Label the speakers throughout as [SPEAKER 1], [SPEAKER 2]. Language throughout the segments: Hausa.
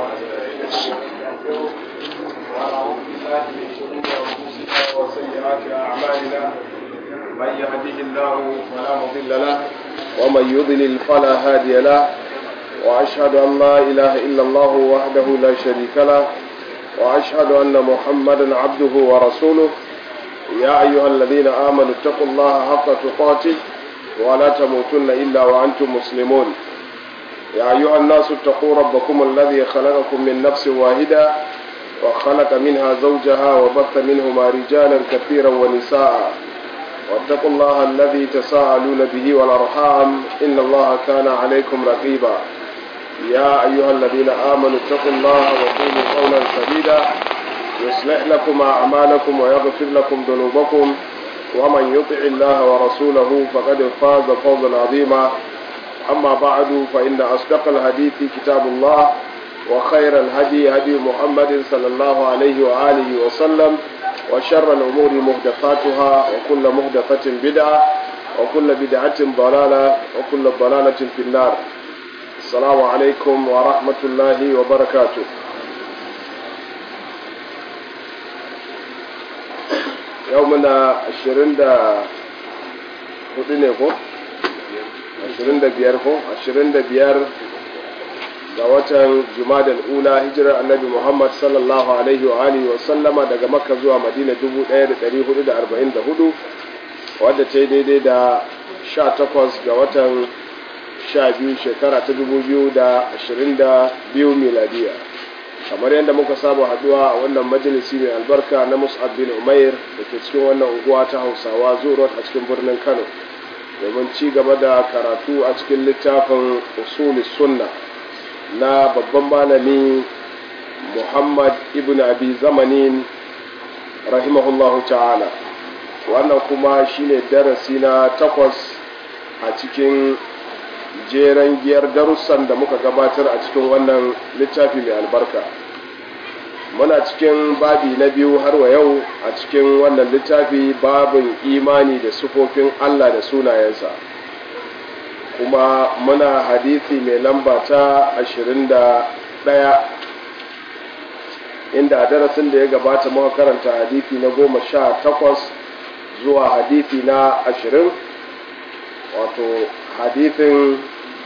[SPEAKER 1] ونعوذ بالله من شرور انفسنا وسيئات اعمالنا من يهده الله فلا مضل له ومن يضلل فلا هادي له واشهد ان لا اله الا الله وحده لا شريك له واشهد ان محمدا عبده ورسوله يا ايها الذين امنوا اتقوا الله حق تقاته ولا تموتن الا وانتم مسلمون يا أيها الناس اتقوا ربكم الذي خلقكم من نفس واحدة وخلق منها زوجها وبث منهما رجالا كثيرا ونساء واتقوا الله الذي تساءلون به والأرحام إن الله كان عليكم رقيبا يا أيها الذين آمنوا اتقوا الله وقولوا قولا سديدا يصلح لكم أعمالكم ويغفر لكم ذنوبكم ومن يطع الله ورسوله فقد فاز فوزا عظيما أما بعد فإن أصدق الحديث كتاب الله وخير الهدي هدي محمد صلى الله عليه وآله وسلم وشر الأمور مهدفاتها وكل مهدفة بدعة وكل بدعة ضلالة وكل ضلالة في النار السلام عليكم ورحمة الله وبركاته يومنا عشرين دا هدنكم 25 ko 25 ga watan jumadal ula hijirar annabi muhammad sallallahu alaihi wa alihi wa sallama daga makka zuwa madina 1444 wadda ta yi daidai da 18 ga watan 12 shekara ta 2022 miladiya kamar yadda muka saba haduwa a wannan majalisi mai albarka na mus'ab bin umair da ke cikin wannan unguwa ta hausawa zuwa a cikin birnin kano domin ci gaba da karatu a cikin littafin usuli sunna na babban malami muhammad ibn abi zamanin rahimahullahu ta'ala wannan kuma shine darasi na takwas a cikin jeren giyar darussan da muka gabatar a cikin wannan littafi mai albarka muna cikin babi na biyu har wa yau a cikin wannan littafi babin imani da sufofin Allah da sunayensa kuma muna hadithi mai lamba ta 21 inda a darasin da ya gabata muka karanta hadithi na goma sha takwas zuwa hadithi na ashirin wato hadithin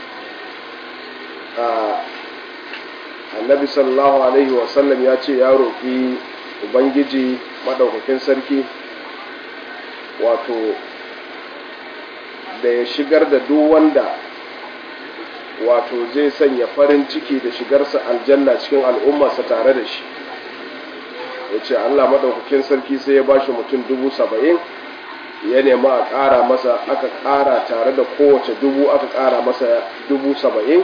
[SPEAKER 1] annabi sallallahu alaihi wasallam ya ce ya roƙi ubangiji maɗaukakin sarki wato da ya shigar da duk wanda wato zai sanya farin ciki da shigarsa aljanna cikin al'ummarsa tare da shi ya ce allah maɗaukakin sarki sai ya bashi mutum dubu saba'in ya nema a ƙara masa aka ƙara tare da kowace dubu aka ƙara masa dubu saba'in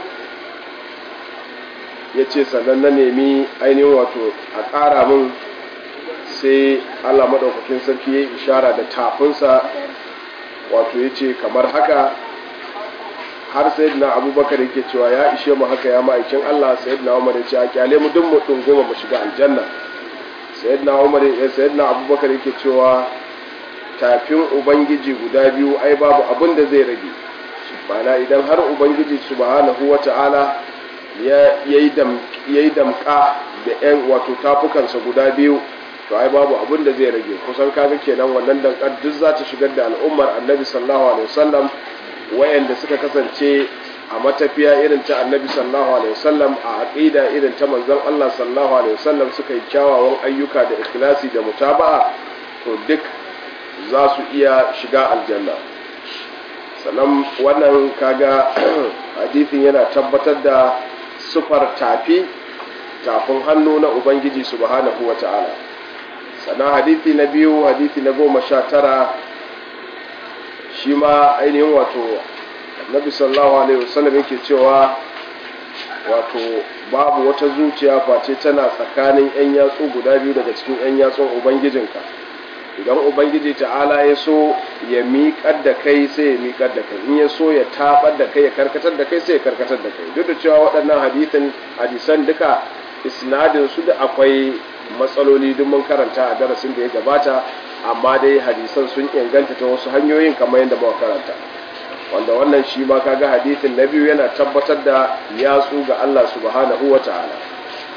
[SPEAKER 1] ya ce sannan na nemi ainihin wato a ƙara min sai allah maɗaukakin sarki ya yi ishara da tafinsa wato ya ce kamar haka har sai na abubakar yake cewa ya ishe mu haka ya ma'aikin allah sai na umar ya ce a kyale mu duk mu ɗunguma mu shiga aljanna sai na umar ya sai na abubakar yake cewa tafin ubangiji guda biyu ai babu abin da zai rage bana idan har ubangiji subhanahu wa ta'ala ya yi damka da 'yan wato tafukansa guda biyu to ai babu abin da zai rage kusan kaga kenan wannan dankar duk za ta shigar da al'ummar annabi sallallahu alaihi wasallam wayanda suka kasance a matafiya irin ta annabi sallallahu alaihi wasallam a aqida irin ta manzon Allah sallallahu alaihi wasallam suka yi kyawawan ayyuka da ikhlasi da mutaba'a to duk za su iya shiga aljanna sannan wannan kaga hadithin yana tabbatar da sufar tafi tafin hannu na ubangiji subhanahu wa ta'ala sannan hadithi na biyu hadithi na goma sha tara shi ma ainihin wato nabi sallallahu alaihi wasallam yake cewa wato babu wata zuciya face tana tsakanin 'yan yatsu guda biyu daga cikin 'yan yatsun ubangijinka idan ubangiji ta'ala ya so ya miƙar da kai sai ya miƙar da kai in ya so ya tabar da kai ya karkatar da kai sai ya karkatar da kai duk da cewa waɗannan hadisin hadisan duka isnadin su da akwai matsaloli duk mun karanta a darasin da ya gabata amma dai hadisan sun inganta ta wasu hanyoyin kamar yadda muka karanta wanda wannan shi ma kaga hadisin na biyu yana tabbatar da yatsu ga Allah subhanahu wa ta'ala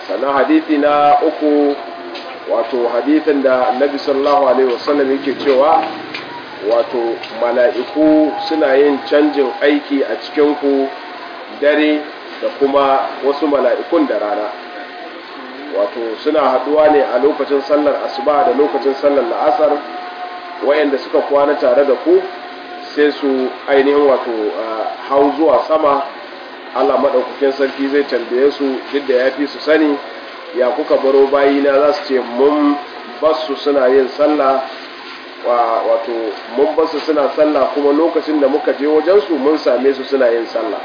[SPEAKER 1] sannan hadithi na uku wato hadithin da annabi sallallahu alaihi wasallam yake cewa wato mala'iku suna yin canjin aiki a cikinku dare da kuma wasu mala'ikun da rana wato suna haduwa ne a lokacin sallar asuba da lokacin sallar la'asar wayanda suka kwana tare da ku sai su ainihin wato hau zuwa sama Allah maɗaukakin sarki zai tambaye su duk da ya fi su sani ya kuka baro bayina za su ce mun basu suna yin sallah wato mun basu suna sallah kuma lokacin da muka je wajensu mun same su suna yin sallah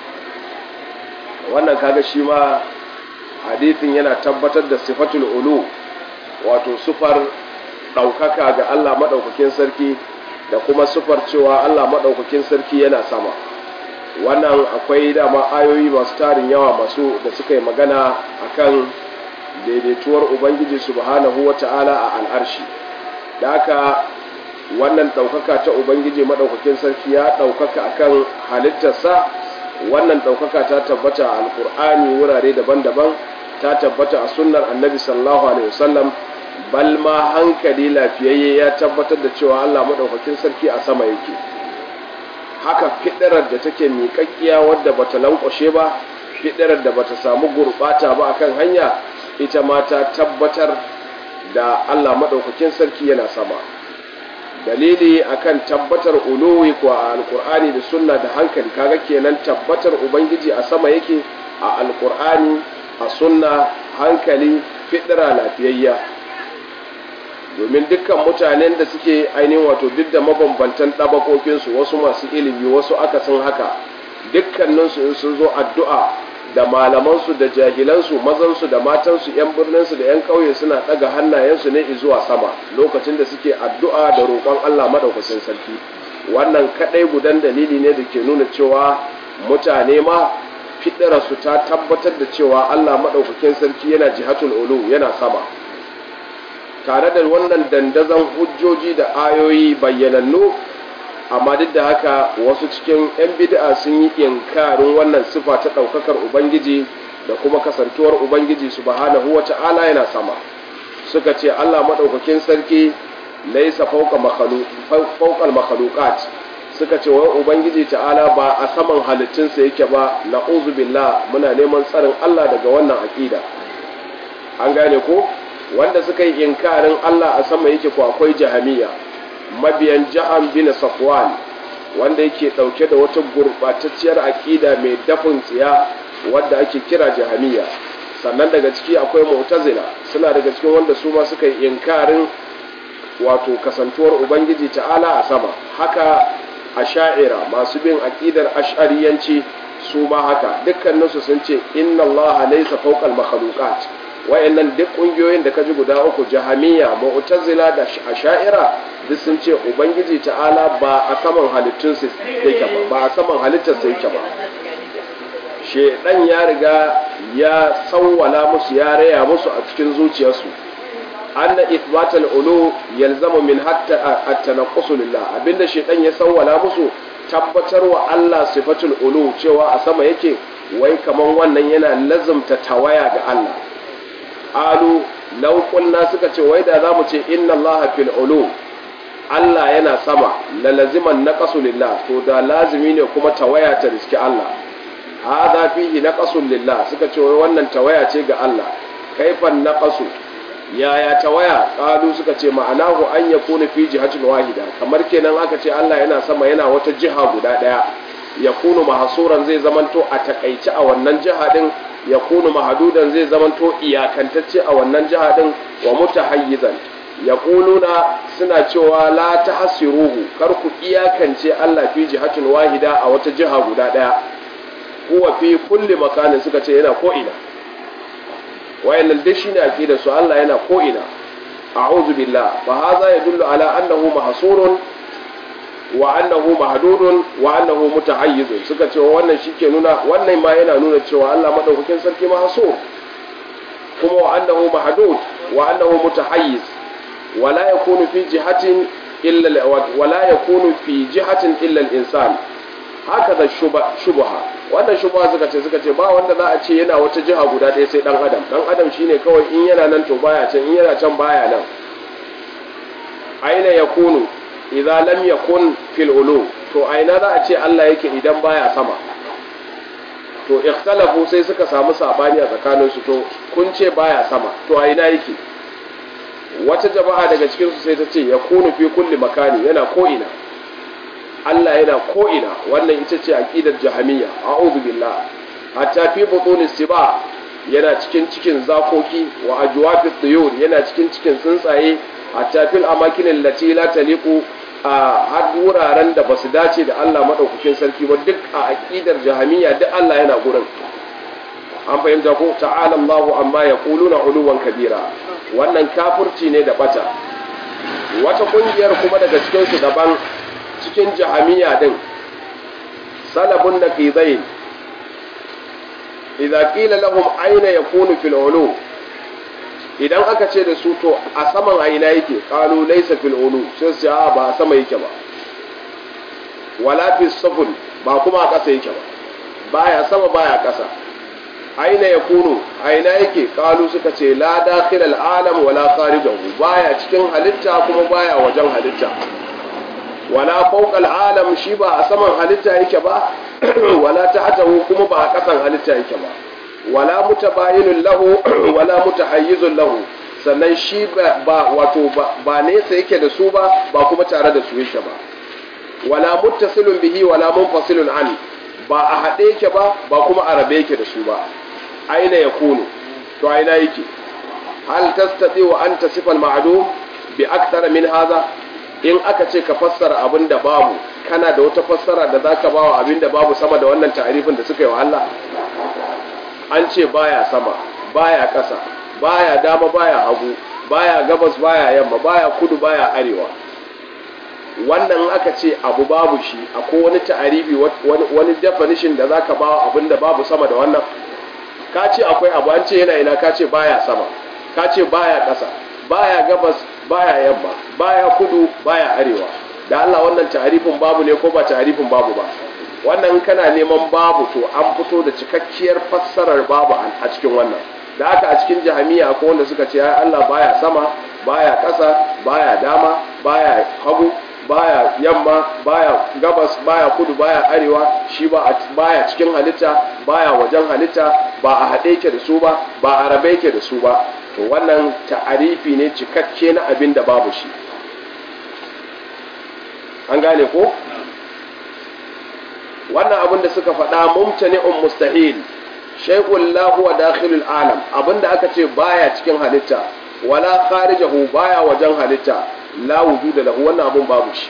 [SPEAKER 1] wannan kaga shi ma hadithin yana tabbatar da sifatul ulu wato sufar ɗaukaka ga Allah maɗaukakin sarki da kuma sufar cewa Allah maɗaukakin sarki yana sama wannan akwai dama ayoyi masu tarin yawa masu da suka yi magana akan daidaituwar ubangiji subhanahu wata'ala a al'arshi da haka wannan ɗaukaka ta ubangiji maɗaukakin sarki ya ɗaukaka akan halittarsa wannan ɗaukaka ta tabbata a alƙur'ani wurare daban-daban ta tabbata a sunnar annabi sallallahu alaihi wasallam bal ma hankali lafiyayye ya tabbatar da cewa allah maɗaukakin sarki a sama yake haka fiɗirar da take miƙaƙƙiya wadda bata lankwashe ba fiɗirar da bata samu gurɓata ba akan hanya ita ma ta tabbatar da Allah maɗaukakin sarki yana sama dalili akan tabbatar uluwi ko a alkur'ani da sunna da hankali kaga kenan tabbatar ubangiji a sama yake a alkur'ani a sunna hankali fidira lafiyayya domin dukkan mutanen da suke ainihin wato duk da mabambantan ɗabakokinsu wasu masu ilimi wasu akasin haka dukkaninsu in sun zo addu'a da malamansu da jahilansu mazansu da matansu 'yan birninsu da 'yan ƙauye suna ɗaga hannayensu ne zuwa sama lokacin da suke addu'a da roƙon Allah maɗaukacin sarki wannan kaɗai gudan dalili ne da ke nuna cewa mutane ma fiɗararsu ta tabbatar da cewa Allah maɗaukakin sarki yana jihatul ulu yana sama tare da wannan dandazon hujjoji da ayoyi bayyanannu amma duk da haka wasu cikin 'yan bid'a sun yi inkarin wannan sifa ta ɗaukakar ubangiji da kuma kasantuwar ubangiji subhanahu wa ta'ala yana sama suka ce allah maɗaukakin sarki laisa fauƙal makhluqat suka ce wai ubangiji ta'ala ba a saman halittunsa yake ba na billah muna neman tsarin allah daga wannan aƙida an gane ko wanda suka yi inkarin allah a sama yake ko akwai jahamiya mabiyan ja'an bin safwan wanda yake dauke da wata gurbatacciyar aqida mai dafin tsiya wadda ake kira jahamiya sannan daga ciki akwai mu'tazila suna daga cikin wanda su ma suka yi inkarin wato kasantuwar ubangiji ta'ala a sama haka asha'ira masu bin aqidar ash'ariyanci su ma haka dukkaninsu sun ce inna allaha laysa fawqa al-makhluqat wayannan duk kungiyoyin da kaji guda uku jahamiya mu'tazila da asha'ira duk sun ce ubangiji ta'ala ba a saman halittun sa yake ba ba a saman halittar sa yake ba shedan ya riga ya sawwala musu ya raya musu a cikin zuciyarsu anna ithbatal ulu yalzamu min hatta at-tanaqqus lillah abinda shedan ya sawwala musu tabbatarwa Allah sifatul ulu cewa a sama yake wai kaman wannan yana lazumta tawaya ga Allah alu law qulna suka ce wai da zamu ce inna allaha fil ulu Allah yana sama la laziman naqasu lillah to da lazimi ne kuma tawaya ta riski Allah hada fihi naqasun lillah suka ce wai wannan tawaya ce ga Allah kaifan naqasu yaya tawaya qalu suka ce ma'anahu an yakuna fi jihatin wahida kamar kenan aka ce Allah yana sama yana wata jiha guda daya yakunu mahsuran zai zamanto a takaice a wannan jiha din ya kunu mahadudan zai zamanto iyakantacce a wannan jiha din wa mutahayyizan ya kuluna suna cewa la tahsiruhu kar ku iyakance Allah fi jihatin wahida a wata jiha guda daya huwa fi kulli makanin suka ce yana ko ina wayannan duk shine aqidar su Allah yana ko ina a'udhu billah fa hadha yadullu ala annahu mahsurun wa annahu mahdudun wa annahu mutahayyizun suka ce wannan shike nuna wannan ma yana nuna cewa Allah madaukakin sarki mahsur kuma wa annahu mahdud wa annahu mutahayyiz wala yakunu fi jihatin illa wala yakunu fi jihatin illa al-insan haka da shubha wannan shubha suka ce suka ce ba wanda za a ce yana wata jiha guda ɗaya sai dan adam dan adam shine kawai in yana nan to baya can in yana can baya nan aina yakunu idza lam yakun fil ulu to aina za a ce Allah yake idan baya sama to ikhtalafu sai suka samu sabani a tsakanin su to kun ce baya sama to aina yake wata jama'a daga cikin su sai ta ce yakunu fi kulli makani yana ko ina Allah yana ko ina wannan ita ce aqidar jahamiyya a'udhu billah hatta fi butunis siba yana cikin cikin zakoki wa ajwafi tuyur yana cikin cikin tsuntsaye hatta fil amakin allati la taliqu a har wuraren da basu dace da Allah madaukakin sarki ba duk a aqidar jahamiyya duk Allah yana gurin an fahimta ko ta'ala Allahu amma yaquluna uluwan kabira wannan kafirci ne da bata wata kungiyar kuma daga cikin su daban cikin jahamiya din salabun naqidain idza qila lahum aina yakunu fil ulu idan aka ce da su to a saman aina yake qalu laysa fil ulu sai su a ba a sama yake ba wala fi safun ba kuma a ƙasa yake ba baya sama baya ƙasa aina yakunu aina yake qalu suka ce la dakhil al alam wala kharijahu baya cikin halitta kuma baya wajen halitta wala fawqa alam shi ba a saman halitta yake ba wala tahtahu kuma ba a kasan halitta yake ba wala mutabayinun lahu wala mutahayyizun lahu sannan shi ba wato ba nesa yake da su ba ba kuma tare da su yake ba wala muttasilun bihi wala munfasilun an ba a haɗe yake ba ba kuma a rabe yake da su ba aina yakunu to aina yake hal tastati wa anta sifal ma'dum bi akthara min hadha in aka ce ka fassara abin da babu kana da wata fassara da zaka bawa abin da babu sama da wannan ta'arifin da suka yi wa Allah an ce baya sama baya ƙasa baya dama baya hagu baya gabas baya yamma baya kudu baya arewa wannan aka ce abu babu shi akwai wani ta'arifi wani definition da zaka bawa abin da babu sama da wannan ka ce akwai abu an ce yana ina ka ce baya sama ka ce baya ƙasa baya gabas baya yamma baya kudu baya arewa da Allah wannan ta'arifin babu ne ko ba ta'arifin babu ba wannan kana neman babu to an fito da cikakkiyar fassarar babu a cikin wannan da haka a cikin jahamiya akwai wanda suka ce ya Allah baya sama baya ƙasa baya dama baya hagu baya yamma baya gabas baya kudu baya arewa shi ba baya cikin halitta baya wajen halitta ba a haɗe yake da su ba ba a rabe yake da su ba to wannan ta'arifi ne cikakke na abin da babu shi an gane ko wannan abin da suka faɗa mumtani'un mustahil shay'un la huwa dakhilul alam abinda aka ce baya cikin halitta wala kharijahu baya wajen halitta la wujuda lahu wannan abin babu shi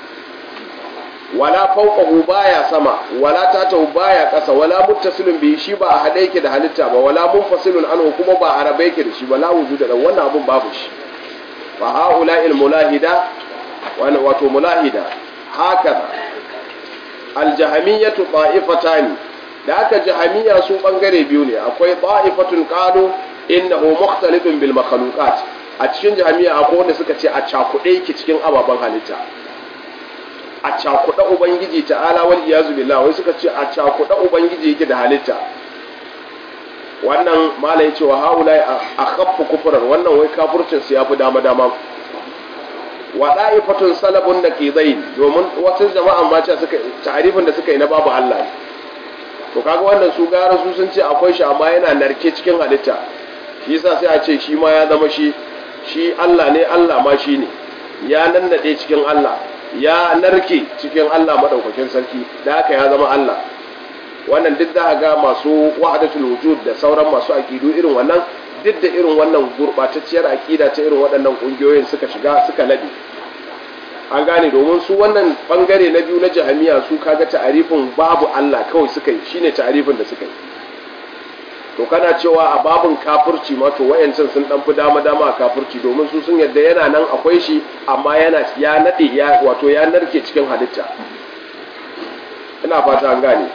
[SPEAKER 1] wala fawqahu baya sama wala tatahu baya ƙasa wala muttasilun bihi shi ba a hade yake da halitta ba wala munfasilun anhu kuma ba a rabe yake da shi ba la wujuda lahu wannan abin babu shi fa haula'il mulahida wato mulahida hakaza aljahamiyyatu ta'ifatani da aka jahamiyya su bangare biyu ne akwai ta'ifatun qalu innahu mukhtalifun bil makhluqat a cikin jahamiyya akwai wanda suka ce a cakuɗe yake cikin ababen halitta a cakuɗe ubangiji ta'ala wal iyazu billah wai suka ce a cakuɗe ubangiji yake da halitta wannan malai ce wa haulai a khaffu kufrar wannan wai kafircin su yafi dama dama wa da'ifatun salabun da ke zai domin wasu jama'an ma ce suka ta'arifin da suka yi na babu Allah to kaga wannan su gara su sun ce akwai shi amma yana narke cikin halitta shi yasa sai a ce shi ma ya zama shi shi Allah ne Allah ma shi ne ya nannade cikin Allah ya narke cikin Allah madaukakin sarki da haka ya zama Allah wannan duk da ga masu wahdatul wujud da sauran masu aqidu irin wannan duk da irin wannan gurbatacciyar aqida ta irin waɗannan kungiyoyin suka shiga suka labe an gane domin su wannan bangare na biyu na jahamiya su kaga ta'arifin babu Allah kawai suka yi shine ta'arifin da suka yi to kana cewa a babun kafirci ma to wayancan sun dan fi dama dama a kafirci domin su sun yadda yana nan akwai shi amma yana ya nade ya wato ya narke cikin halitta ina fata an gane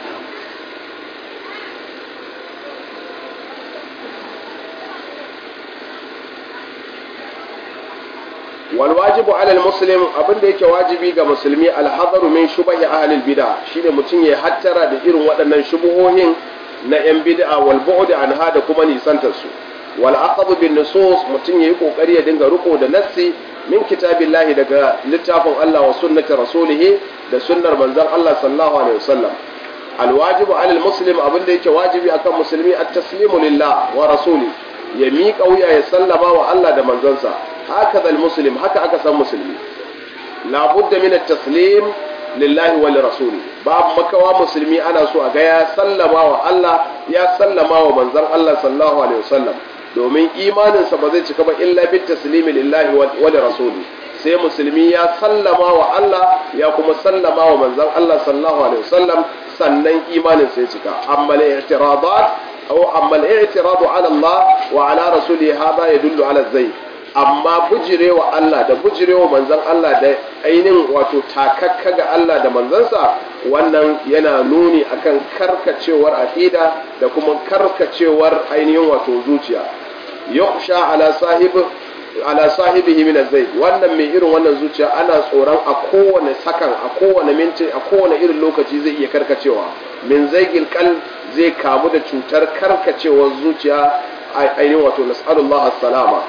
[SPEAKER 1] wal wajibu ala muslim abin da yake wajibi ga musulmi alhadaru min shubahi ahli bid'a shine mutum ya hattara da irin waɗannan shubuhohin na yan bid'a wal bu'd anha da kuma nisantar su wal aqd bin nusus mutum yayi kokari ya dinga riko da nassi min kitabillahi daga littafin Allah wa sunnati rasulih da sunnar manzon Allah sallallahu alaihi wasallam alwajibu alal muslim abin da yake wajibi akan musulmi at-taslimu lillah wa rasuli ya miƙa wuya ya sallama wa Allah da manzonsa haka zal muslim haka aka san musulmi la budda min at-taslim lillahi wa lirasuli babu makawa musulmi ana so a ga ya sallama wa Allah ya sallama wa manzon Allah sallallahu alaihi wasallam domin imaninsa ba zai cika ba illa bit taslimi lillahi wa lirasuli sai musulmi ya sallama wa Allah ya kuma sallama wa manzon Allah sallallahu alaihi wasallam sannan imanin sai cika amma al-i'tiradat aw amma al-i'tiradu ala Allah wa ala rasuli hada yadullu ala zai amma bujirewa Allah da bujirewa manzon Allah da ainin wato takakka ga Allah da manzansa wannan yana nuni akan karkacewar aqida da kuma karkacewar ainihin wato zuciya yakhsha ala sahibi ala sahibihi min az-zayd wannan mai irin wannan zuciya ana tsoron a kowane sakan a kowane minti a kowane irin lokaci zai iya karkacewa min zaygil qalb zai kamu da cutar karkacewar zuciya ainihin wato nas'alullah as-salama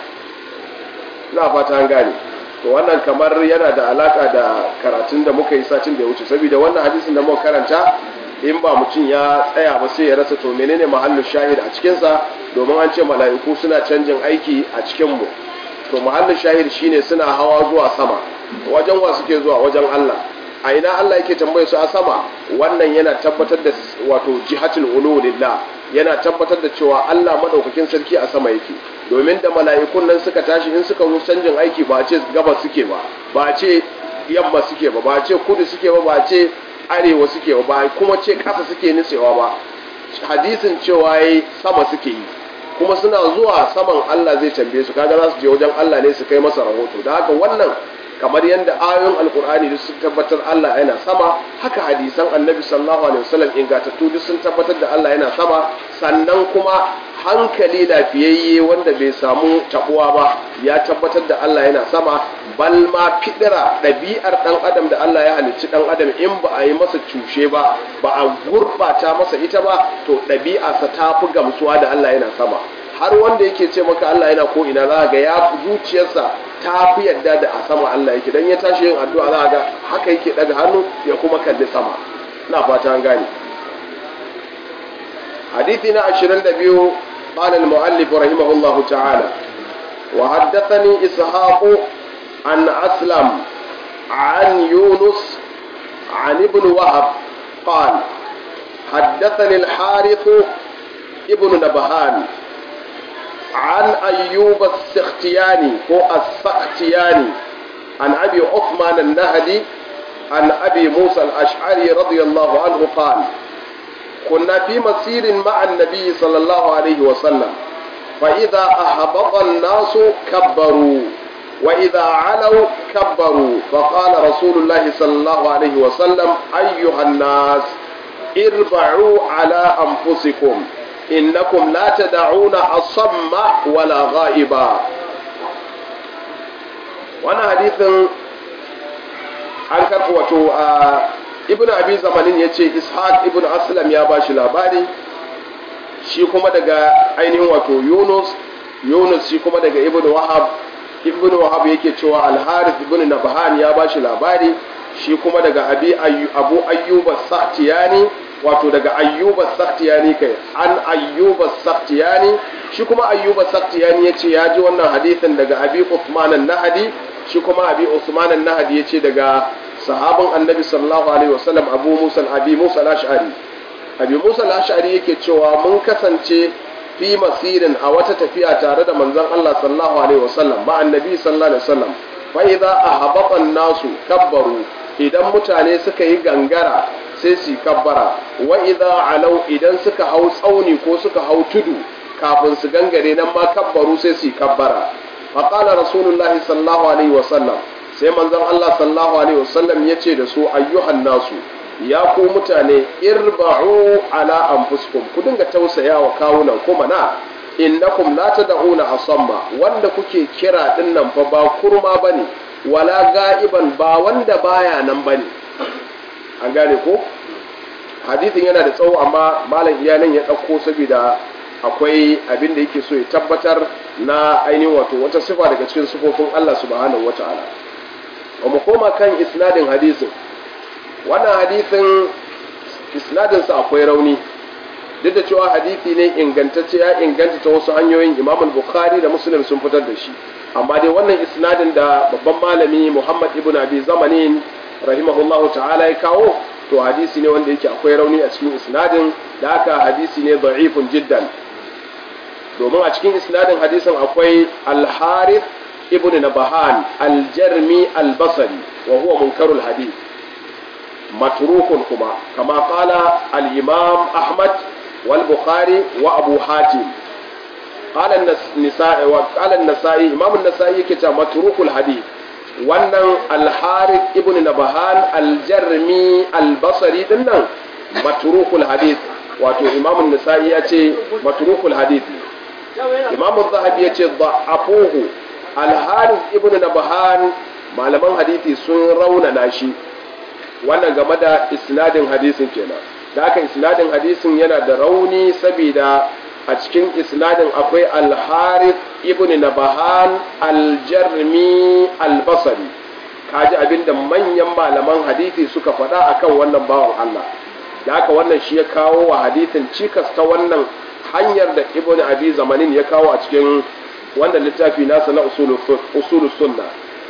[SPEAKER 1] ina fata an gane to wannan kamar yana da alaka da karatun da muka yi satin da ya wuce saboda wannan hadisin da muka karanta in ba mutum ya tsaya ba sai ya rasa to menene mahallin shahid a cikinsa domin an ce mala'iku suna canjin aiki a cikinmu to mahallin shahid shine suna hawa zuwa sama wajen wa suke zuwa wajen Allah a ina Allah yake tambaye su a sama wannan yana tabbatar da wato jihatul ulu lillah yana tabbatar da cewa Allah madaukakin sarki a sama yake domin da mala'ikun nan suka tashi in suka zo canjin aiki ba a ce gabas suke ba ba a ce yamma suke ba ba a ce kudu suke ba ba a ce arewa suke ba ba kuma ce kasa suke nitsewa ba hadisin cewa yayi sama suke yi kuma suna zuwa saman Allah zai tambaye su kaga za su je wajen Allah ne su kai masa rahoto da haka wannan kamar yadda ayoyin alkur'ani duk sun tabbatar Allah yana sama haka hadisan annabi sallallahu alaihi wasallam ingantattu duk sun tabbatar da Allah yana sama sannan kuma hankali lafiyayye wanda bai samu tabuwa ba ya tabbatar da Allah yana sama bal ma fidira ɗabi'ar ɗan adam da Allah ya halicci ɗan adam in ba a yi masa cushe ba ba a gurɓata masa ita ba to ɗabi'arsa ta fi gamsuwa da Allah yana sama har wanda yake ce maka Allah yana ko ina za ga ya zuciyarsa ta fi yadda da a sama Allah yake dan ya tashi yin addu'a za ga haka yake daga hannu ya kuma kalli sama ina fata an gane حديثنا عشرين دبيو قال المؤلف رحمه الله تعالى وحدثني إسحاق عن أسلم عن يونس عن ابن وهب قال حدثني الحارث ابن نبهان عن أيوب السختياني هو السختياني عن أبي عثمان النهدي عن أبي موسى الأشعري رضي الله عنه قال كنا في مسير مع النبي صلى الله عليه وسلم فإذا أهبط الناس كبروا وإذا علوا كبروا فقال رسول الله صلى الله عليه وسلم أيها الناس اربعوا على أنفسكم إنكم لا تدعون أصم ولا غائبا وانا حديث an karɓi wato ibn abi zamanin ya ce ishaq ibn aslam ya ba shi labari shi kuma daga ainihin wato yunus yunus shi kuma daga ibn wahab ibn wahab yake cewa alharith ibn nabhan ya ba shi labari shi kuma daga abi abu ayyuba saktiyani wato daga ayyuba saktiyani kai an ayyuba saktiyani shi kuma ayyuba saktiyani ya ce ya ji wannan hadithin daga abi usman an-nahdi shi kuma abi usman an-nahdi ya ce daga sahabin annabi sallallahu alaihi wasallam abu musa abi musa al-ash'ari abi musa al-ash'ari yake cewa mun kasance fi masirin a wata tafiya tare da manzon Allah sallallahu alaihi wasallam ba annabi sallallahu alaihi wasallam fa idza ahabata an-nasu kabbaru idan mutane suka yi gangara sai su kabbara wa idza alau idan suka hau tsauni ko suka hau tudu kafin su gangare nan ma kabbaru sai su kabbara fa qala rasulullahi sallallahu alaihi wasallam sai manzon Allah sallallahu alaihi wasallam ya ce da su ayyuhan nasu ya ku mutane irba'u ala anfusikum ku dinga tausaya wa kawunan ku mana innakum la tad'una asamma wanda kuke kira din nan fa ba kurma bane wala ga'iban ba wanda baya nan bane an gane ko hadithin yana da tsawo amma malam iyanan ya dauko saboda akwai abin da yake so ya tabbatar na ainihin wato wata sifa daga cikin sifofin Allah subhanahu wata'ala wa mu koma kan isnadin hadisin wannan hadisin isnadin sa akwai rauni duk da cewa hadisi ne ingantacce ya inganta ta wasu hanyoyin Imam Bukhari da Muslim sun fitar da shi amma dai wannan isnadin da babban malami Muhammad ibn Abi Zamanin rahimahullahu ta'ala ya kawo to hadisi ne wanda yake akwai rauni a cikin isnadin da haka hadisi ne da'ifun jiddan domin a cikin isnadin hadisin akwai al-harith ibn nabahan al-jarmi al-basri wa huwa munkarul hadith matrukun kuma kama qala al-imam ahmad wal bukhari wa abu hatim qala an-nisa'i wa qala an-nasa'i imam an-nasa'i yake cewa matrukul hadith wannan al-harith ibn nabahan al-jarmi al-basri dinnan matrukul hadith wato imam an-nasa'i ya ce matrukul hadith imam zahabi ya ce da'afuhu al-harith ibn nabahan malaman hadisi sun raunana shi wannan game da isnadin hadisin kenan da haka isnadin hadisin yana da rauni saboda a cikin isnadin akwai al-harith ibn nabahan al-jarmi al-basri kaji abinda manyan malaman hadisi suka faɗa akan wannan bawan Allah da haka wannan shi ya kawo wa hadisin cikas ta wannan hanyar da ibn abi zamanin ya kawo a cikin wannan littafi nasa na usulus sunna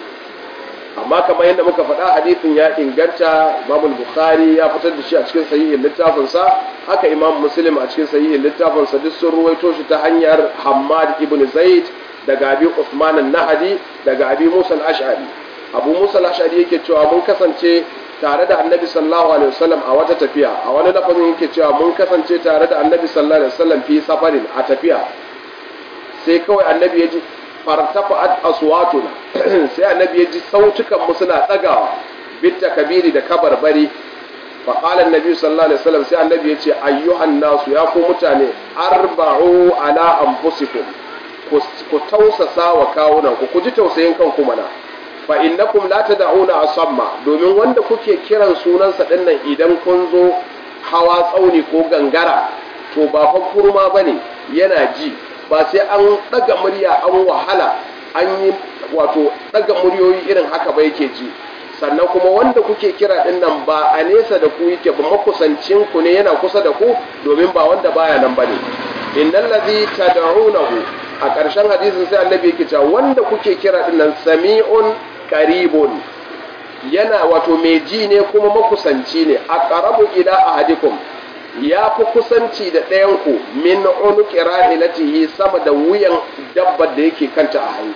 [SPEAKER 1] amma kamar yadda muka faɗa hadisin ya inganta imam bukhari ya fitar da shi a cikin sahihin littafinsa haka imam muslim a cikin sahihin littafinsa duk sun ruwaito shi ta hanyar hammad ibn zaid daga abi usman an-nahdi daga abi musa al-ash'ari abu musa al-ash'ari yake cewa mun kasance tare da annabi sallallahu alaihi wasallam a wata tafiya a wani lafazin yake cewa mun kasance tare da annabi sallallahu alaihi wasallam fi safarin a tafiya sai kawai annabi ya ji fartafa'at aswatuna sai annabi ya ji sautukan mu suna tsagawa bitta kabiri da kabarbari fa qala annabi sallallahu alaihi wasallam sai annabi ya ce ayyuhan nasu ya ku mutane arba'u ala anfusikum ku tausasa wa kawunan ku ku ji tausayin kanku mana fa innakum la tad'una asamma domin wanda kuke kiran sunansa dinnan idan kun zo hawa tsauni ko gangara to ba fa kurma bane yana ji ba sai an daga murya an wahala an yi wato daga muryoyi irin haka ba yake ji sannan kuma wanda kuke kira din nan ba a nesa da ku yake ba makusancin ku ne yana kusa da ku domin ba wanda baya nan bane innal ladhi tad'unahu a ƙarshen hadisin sai annabi yake cewa wanda kuke kira din nan sami'un qaribun yana wato mai ji ne kuma makusanci ne aqrabu ila ahadikum ya fi kusanci da ɗayanku min unuki rahilatihi sama da wuyan dabbar da yake kanta a hannu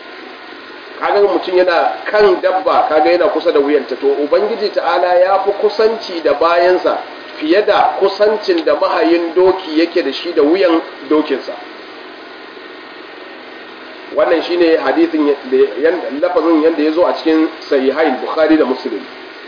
[SPEAKER 1] kaga mutum yana kan dabba kaga yana kusa da wuyanta to ubangiji ta'ala ya fi kusanci da bayansa fiye da kusancin da mahayin doki yake da shi da wuyan dokinsa wannan shine hadisin lafazin yadda ya zo a cikin sahihain bukhari da muslim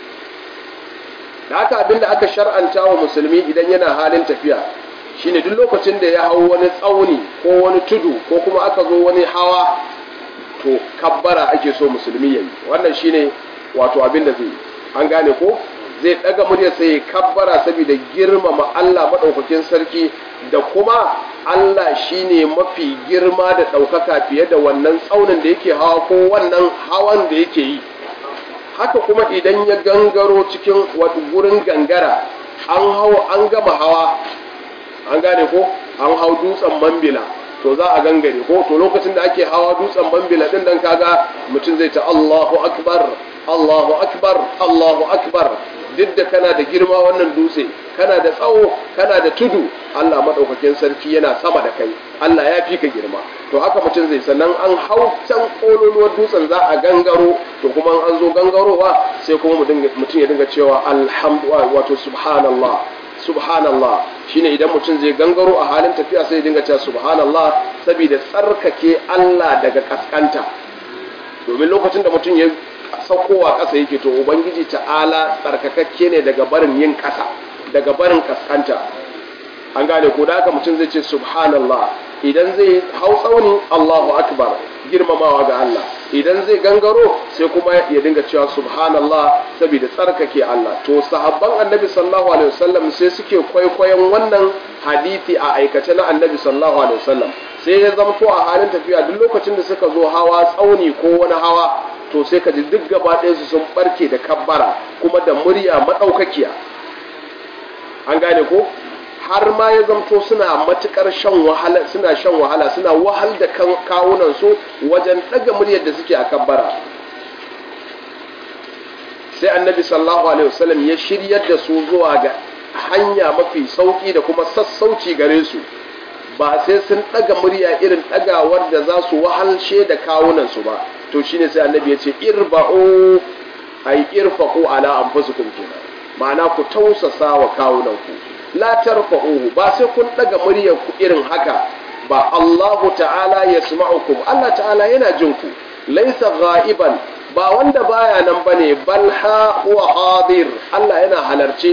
[SPEAKER 1] da haka abinda aka shar'anta wa musulmi idan yana halin tafiya shine duk lokacin da ya hau wani tsauni ko wani tudu ko kuma aka zo wani hawa to kabbara ake so musulmi yayi wannan shine wato abinda zai an gane ko zai daga murya sai kabbara saboda girmama Allah madaukakin sarki da kuma Allah shine mafi girma da daukaka fiye da wannan tsaunin da yake hawa ko wannan hawan da yake yi haka kuma idan ya gangaro cikin wata gurin gangara an hau an gama hawa an gane ko an hau dutsen mambila to za a gangare ko to lokacin da ake hawa dutsen mambila din dan kaga mutum zai ta Allahu akbar Allahu akbar Allahu akbar duk da kana da girma wannan dutse kana da tsawo kana da tudu Allah madaukakin sarki yana sama da kai Allah ya fi ka girma to haka mutum zai sannan an hau can kololuwar dutsen za a gangaro to kuma an zo gangarowa sai kuma mutum ya dinga cewa alhamdulillah wato subhanallah subhanallah shine idan mutum zai gangaro a halin tafiya sai ya dinga cewa subhanallah saboda tsarkake Allah daga kaskanta domin lokacin da mutum ya saukowa ƙasa yake to ubangiji ta'ala tsarkakakke ne daga barin yin ƙasa daga barin kaskanta an gane ko da haka mutum zai ce subhanallah idan zai hau tsauni Allahu akbar girmamawa ga Allah idan zai gangaro sai kuma ya dinga cewa subhanallah saboda tsarkake Allah to sahabban annabi sallallahu alaihi wasallam sai suke kwaikwayon wannan hadisi a aikace na annabi sallallahu alaihi wasallam sai ya zamto a halin tafiya duk lokacin da suka zo hawa tsauni ko wani hawa to sai ka ji duk gaba ɗayansu sun barke da kabbara kuma da murya maɗaukakiya an gane ko har ma ya zamto suna matukar shan wahala suna shan wahala suna wahal da kawunan su wajen daga muryar da suke a kabbara sai annabi sallallahu alaihi wasallam ya shiryar da su zuwa ga hanya mafi sauki da kuma sassauci gare su ba sai sun daga murya irin dagawar da za su wahalshe da kawunan su ba to shine sai annabi ya ce irba'u ay irfaqu ala anfusikum kenan ma'ana ku tausasa wa kawunan ku la tarfa'uhu ba sai kun daga muryar ku irin haka ba Allahu ta'ala yasma'ukum Allah ta'ala yana jin ku laysa ghaiban ba wanda baya nan bane bal ha wa hadir Allah yana halarce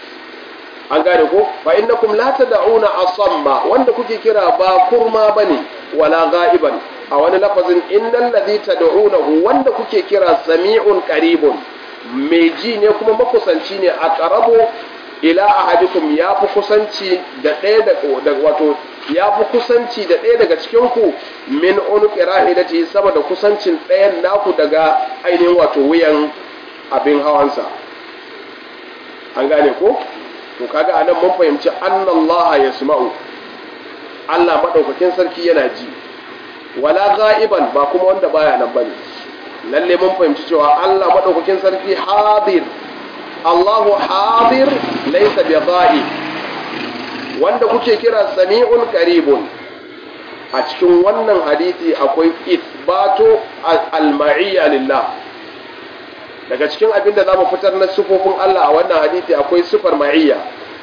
[SPEAKER 1] an gane ko fa innakum la tad'una asamma wanda kuke kira ba kurma bane wala ghaiban a wani lafazin innal ladhi tad'unahu wanda kuke kira sami'un qaribun mai ji ne kuma makusanci ne a qarabo ila ahadikum ya fi kusanci da ɗaya da wato ya fi kusanci da ɗaya daga cikin ku min unuqi rahilati sama da kusancin ɗayan naku daga ainihin wato wuyan abin hawansa an gane ko to kaga anan mun fahimci annallaha yasma'u Allah madaukakin sarki yana ji wala ghaiban ba kuma wanda baya nan bane lalle mun fahimci cewa Allah madaukakin sarki hadir Allahu hadir laysa bi ghaib wanda kuke kira sami'un qaribun a cikin wannan hadisi akwai ithbatu al-ma'iyya lillah daga cikin abin da zamu fitar na sifofin Allah a wannan hadisi akwai sifar ma'iyya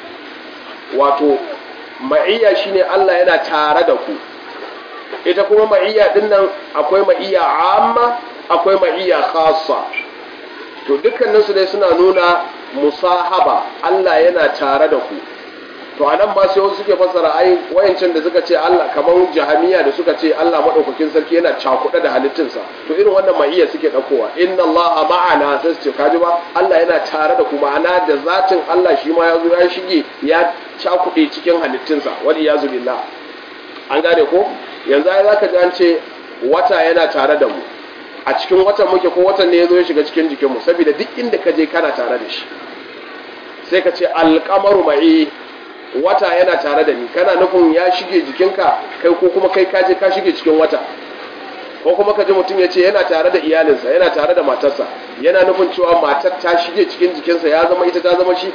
[SPEAKER 1] wato ma'iyya shine Allah yana tare da ku ita kuma ma'iyya din nan akwai ma'iyya amma akwai ma'iyya khassa to dukkanin su dai suna nuna musahaba Allah yana tare da ku to anan ba sai wasu suke fassara ai wayancin da suka ce Allah kamar jahamiya da suka ce Allah madaukakin sarki yana cakuɗa da halittunsa to irin wannan ma'iyya suke ɗaukowa inna Allah ma'ana sai su ce kaji ba Allah yana tare da ku ma'ana da zatin Allah shi ma ya zo ya shige ya cakuɗe cikin halittunsa wani ya billah an gane ko yanzu ai zaka ji an ce wata yana tare da mu a cikin watan muke ko watan ne ya zo ya shiga cikin jikinmu saboda duk inda ka je kana tare da shi sai ka ce alƙamaru ma'i wata yana tare da ni kana nufin ya shige jikinka kai ko kuma kai kaje ka shige cikin wata ko kuma ka ji mutum ya ce yana tare da iyalinsa yana tare da matarsa yana nufin cewa matar ta shige cikin jikinsa ya zama ita ta zama shi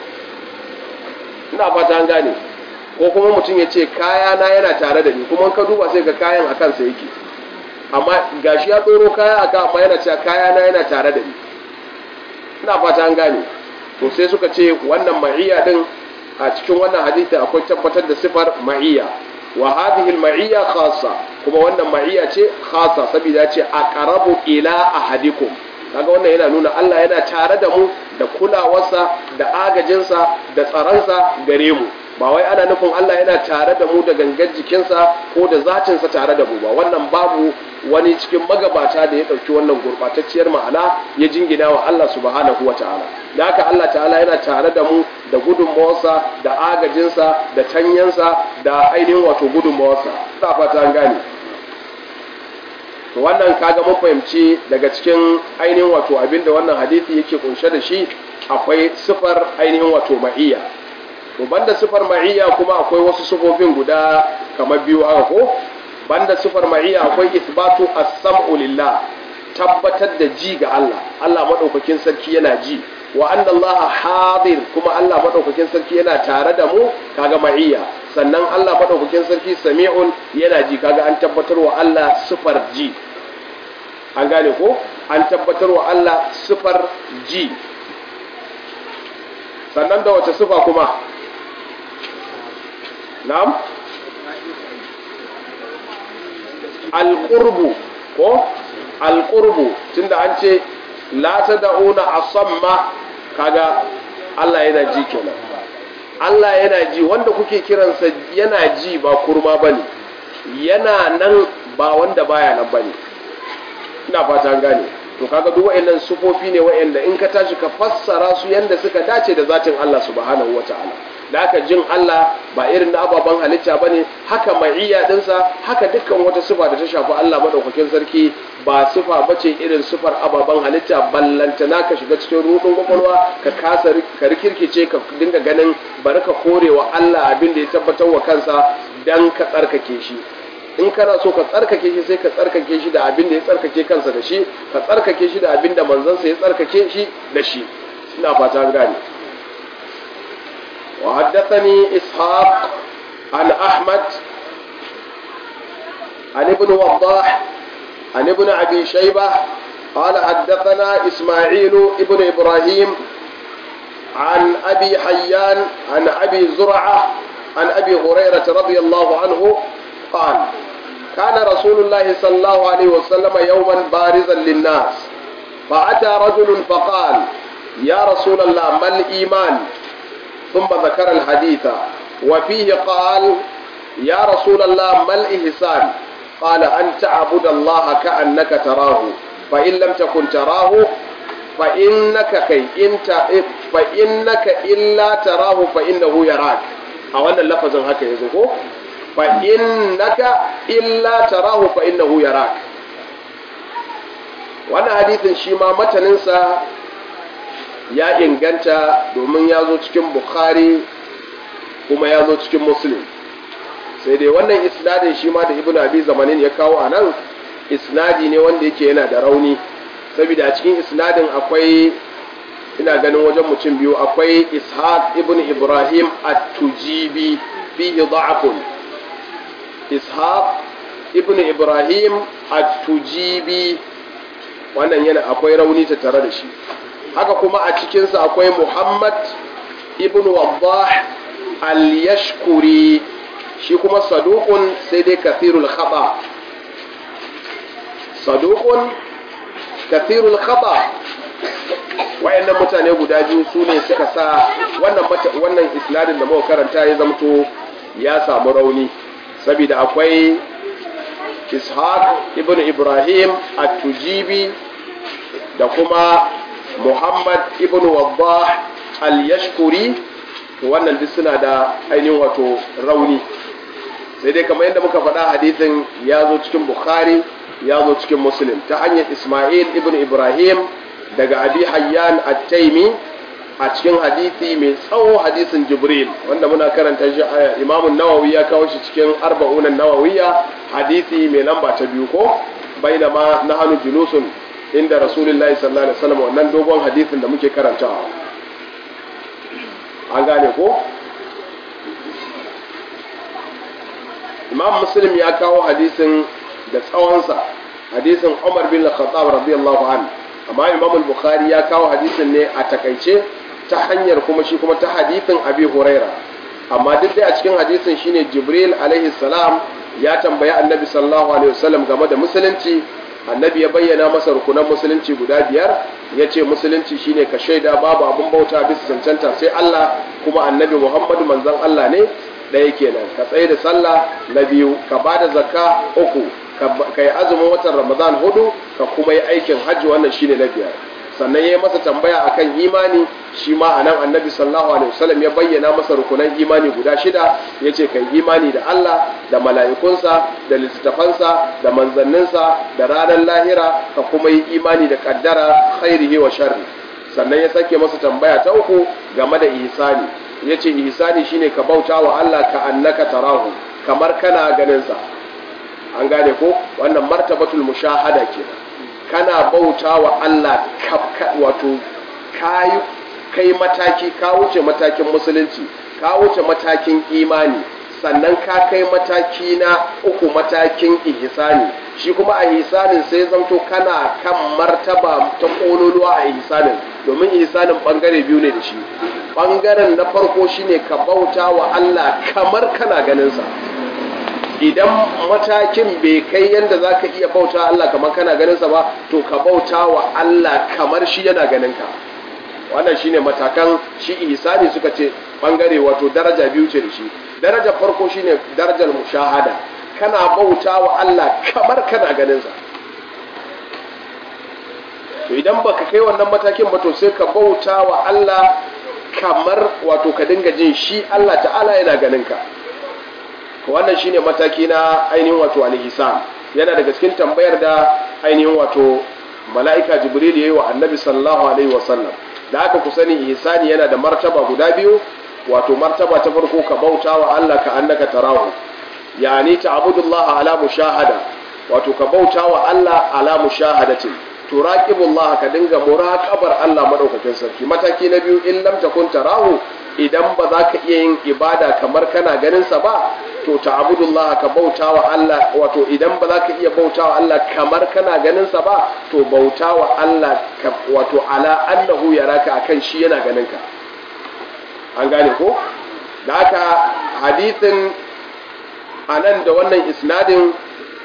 [SPEAKER 1] ina fata an gane ko kuma mutum ya ce kayana yana tare da ni kuma ka duba sai ga kayan a kansa yake amma gashi ya tsoro kaya aka amma yana cewa kayana yana tare da ni ina fata an gane to sai suka ce wannan ma'iyya din a cikin wannan hadisi akwai tabbatar da sifar ma'iyya wa hadhihi al-ma'iyya khassa kuma wannan ma'iyya ce khassa saboda ce aqrabu ila ahadikum kaga wannan yana nuna Allah yana tare da mu da kulawarsa da agajinsa da tsaronsa gare mu ba wai ana nufin Allah yana tare da mu da gangar jikinsa ko da zatinsa tare da mu ba wannan babu wani cikin magabata da ya ɗauki wannan gurɓatacciyar ma'ana ya jingina wa Allah subhanahu wa ta'ala da haka Allah ta'ala yana tare da mu da gudunmawarsa da agajinsa da tanyansa da ainihin wato gudunmawarsa ta fata an gane to wannan kaga mun fahimci daga cikin ainihin wato abinda wannan hadisi yake kunshe da shi akwai sifar ainihin wato ma'iyya to banda sifar ma'iyya kuma akwai wasu sifofin guda kamar biyu haka ko banda sifar ma'iyya akwai isbatu as-sam'u lillah tabbatar da ji ga Allah Allah madaukakin sarki yana ji wa anna Allah hadir kuma Allah madaukakin sarki yana tare da mu kaga ma'iyya sannan Allah madaukakin sarki sami'un yana ji kaga an tabbatar wa Allah sifar ji an gane ko an tabbatar wa Allah sifar ji sannan da wace sifa kuma na'am alƙurbu ko alƙurbu tunda an ce la ta da'una asamma kaga Allah yana ji kenan Allah yana ji wanda kuke kiransa yana ji ba kurma bane yana nan ba wanda baya nan bane ina fata gane to kaga duk wayannan sufofi ne wayanda in ka tashi ka fassara su yanda suka dace da zatin Allah subhanahu wataala da haka jin Allah ba irin na ababen halitta bane haka ma'iyya dinsa haka dukkan wata sifa da ta shafi Allah madaukakin sarki ba sifa bace irin sifar ababen halitta ballantana ka shiga cikin rudin kwakwalwa ka kasa ka rikirkice ka dinga ganin bari ka korewa Allah abin da ya tabbatar wa kansa dan ka tsarkake shi in kana so ka tsarkake shi sai ka tsarkake shi da abin da ya tsarkake kansa da shi ka tsarkake shi da abin da manzansa ya tsarkake shi da shi ina fata gane wa haddathani ishaq an ahmad an ibn wadah an ibn abi shaybah قال حدثنا إسماعيل ابن إبراهيم عن أبي حيان عن أبي زرعة عن أبي هريرة رضي الله عنه قال كان رسول الله صلى الله عليه وسلم يوما بارزا للناس فأتى رجل فقال يا رسول الله ما الإيمان ثم ذكر الحديث وفيه قال يا رسول الله ما الإحسان قال أن تعبد الله كأنك تراه فإن لم تكن تراه فإنك كي انت فإنك إلا تراه فإنه يراك أولا اللفظ هكذا يزوكو فإنك إلا تراه فإنه يراك wannan hadithin shi ma mataninsa ya inganta domin ya zo cikin bukhari kuma ya zo cikin muslim sai dai wannan isnadin shi ma da ibn abi zamanin ya kawo a nan isnadi ne wanda yake yana da rauni saboda a cikin isnadin akwai ina ganin wajen mutum biyu akwai ishaq ibn ibrahim at-tujibi fihi da'afun ishaq ibn ibrahim at-tujibi wannan yana akwai rauni ta tare da shi haka kuma a cikinsa akwai muhammad ibn wadah al-yashkuri shi kuma saduqun sai dai kathirul khata saduqun kathirul khata wayannan mutane guda biyu su ne suka sa wannan wannan isnadin da muka karanta ya zamto ya samu rauni saboda akwai ishaq ibn ibrahim at-tujibi da kuma muhammad ibn wadah al-yashkuri wannan duk suna da ainihin wato rauni sai dai kamar yadda muka faɗa hadithin ya zo cikin bukhari ya zo cikin muslim ta hanyar ismail ibn ibrahim daga abi hayyan at-taimi a cikin hadisi mai tsawo hadisin jibril wanda muna karanta shi imamun nawawi ya kawo shi cikin arba'unan nawawiya hadisi mai lamba ta biyu ko bainama na hannu julusun inda rasulullahi sallallahu alaihi wasallam wannan dogon hadisin da muke karantawa an gane ko imam muslim ya kawo hadisin da tsawonsa hadisin umar bin khattab radiyallahu anhu amma imam al-bukhari ya kawo hadisin ne a takaice ta hanyar kuma shi kuma ta hadisin abi huraira amma duk dai a cikin hadisin shine jibril alaihi salam ya tambayi annabi sallallahu alaihi wasallam game da musulunci annabi ya bayyana masa rukunan musulunci guda biyar ya ce musulunci shine ka shaida babu abin bauta bisa cancanta sai Allah kuma annabi muhammadu manzon Allah ne ɗaya kenan ka tsaye da sallah na biyu ka ba da zakka uku ka yi azumin watan ramadan hudu ka kuma yi aikin hajji wannan shine na biyar sannan ya yi masa tambaya akan imani shi ma a nan annabi sallallahu alaihi wasallam ya bayyana masa rukunan imani guda shida ya ce kai imani da Allah da mala'ikunsa da littattafansa da manzanninsa da ranar lahira ka kuma yi imani da kaddara khairihi wa sharri sannan ya sake masa tambaya ta uku game da ihsani ya ce ihsani shine ka bauta wa Allah ka annaka tarahu kamar kana ganinsa an gane ko wannan martabatul mushahada kenan kana bauta wa Allah wato kayi kai mataki ka wuce matakin musulunci ka wuce matakin imani sannan ka kai mataki na uku matakin ihsani shi kuma a ihsanin sai zamto kana kan martaba ta kololuwa a ihsanin domin ihsanin bangare biyu ne da shi bangaren na farko shine ka bauta wa Allah kamar kana ganin sa idan matakin bai kai yadda za ka iya bauta Allah kamar kana ganinsa ba to ka bauta wa Allah kamar shi yana ganinka wannan shine matakan shi ihsani suka ce bangare wato daraja biyu ce da shi darajar farko shine darajar mushahada kana bauta wa Allah kamar kana ganinsa to idan baka kai wannan matakin ba to sai ka bauta wa Allah kamar wato ka dinga jin shi Allah ta'ala yana ganin ka wannan shine mataki na ainihin wato al-ihsan yana daga cikin tambayar da ainihin wato mala'ika jibril yayi wa annabi sallallahu alaihi wasallam da aka ku sani ihsani yana da martaba guda biyu wato martaba ta farko ka bauta wa Allah ka annaka tarahu yani ta'budullah ala mushahada wato ka bauta wa Allah ala mushahadatin turaqibullah ka dinga muraqabar Allah madaukakin sarki mataki na biyu in lam takun tarahu idan ba za ka iya yin ibada kamar kana ganin sa ba to ta'budullah ka bauta wa Allah wato idan ba za ka iya bauta wa Allah kamar kana ganin sa ba to bauta wa Allah wato ala annahu yaraka akan shi yana ganin ka an gane ko da haka hadithin anan da wannan isnadin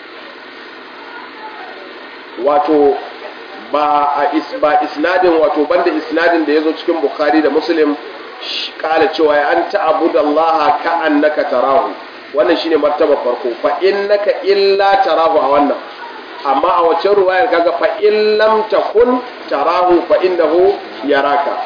[SPEAKER 1] wato ba a is, ba isnadin wato banda isnadin da yazo cikin bukhari da muslim kala cewa ya an ta'budallaha ka annaka tarahu wannan shine martaba farko fa innaka illa tarahu a wannan amma a wacce ruwayar kaga fa in lam takun tarahu fa innahu yaraka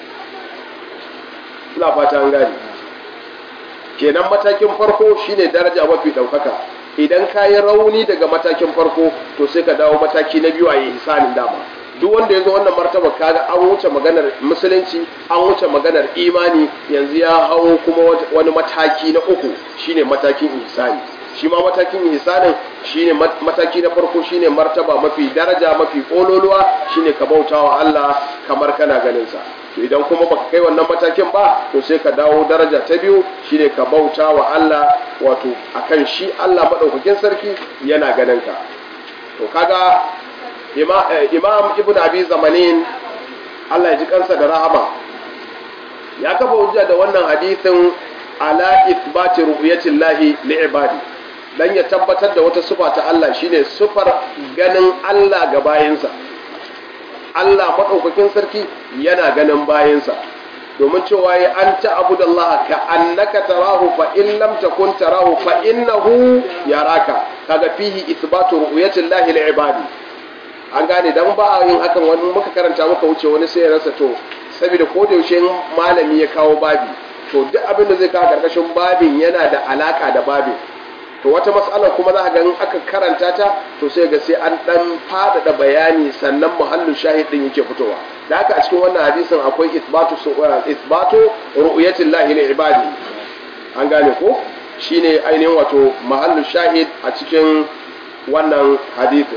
[SPEAKER 1] ina fata an gani kenan matakin farko shine daraja mafi daukaka idan ka yi rauni daga matakin farko to sai ka dawo mataki na biyu a yi ihsanin dama duk wanda ya zo wannan martaba kaga an wuce maganar musulunci an wuce maganar imani yanzu ya hau kuma wani mataki na uku shine matakin ihsani shi ma matakin ihsanin shine mataki na farko shine martaba mafi daraja mafi kololuwa shine ka bautawa Allah kamar kana ganin sa to idan kuma baka kai wannan matakin ba to sai ka dawo daraja ta biyu shine ka bauta wa Allah wato akan shi Allah madaukakin sarki yana ganin ka to kaga imam ibn abi zamanin Allah ya ji kansa da rahama ya kafa hujja da wannan hadisin ala ithbati ru'yatillahi li ibadi dan ya tabbatar da wata sufa ta Allah shine sufar ganin Allah ga bayinsa Allah maɗaukakin sarki yana ganin bayansa domin cewa ya an ta'budallah ka annaka tarahu fa in lam takun tarahu fa innahu yaraka kaga fihi ithbatu ru'yatillahi lil ibadi an gane dan ba a yin hakan wani muka karanta muka wuce wani sai ya rasa to saboda ko da yaushe malami ya kawo babi to duk abin da zai kawo karkashin babin yana da alaka da babin to wata matsalar kuma za a ga in aka karanta ta to sai ga sai an dan faɗaɗa bayani sannan muhallin shahid din yake fitowa da haka a cikin wannan hadisin akwai isbatu isbatu ru'yatil lahi li ibadi an gane ko shine ainihin wato muhallin shahid a cikin wannan hadisin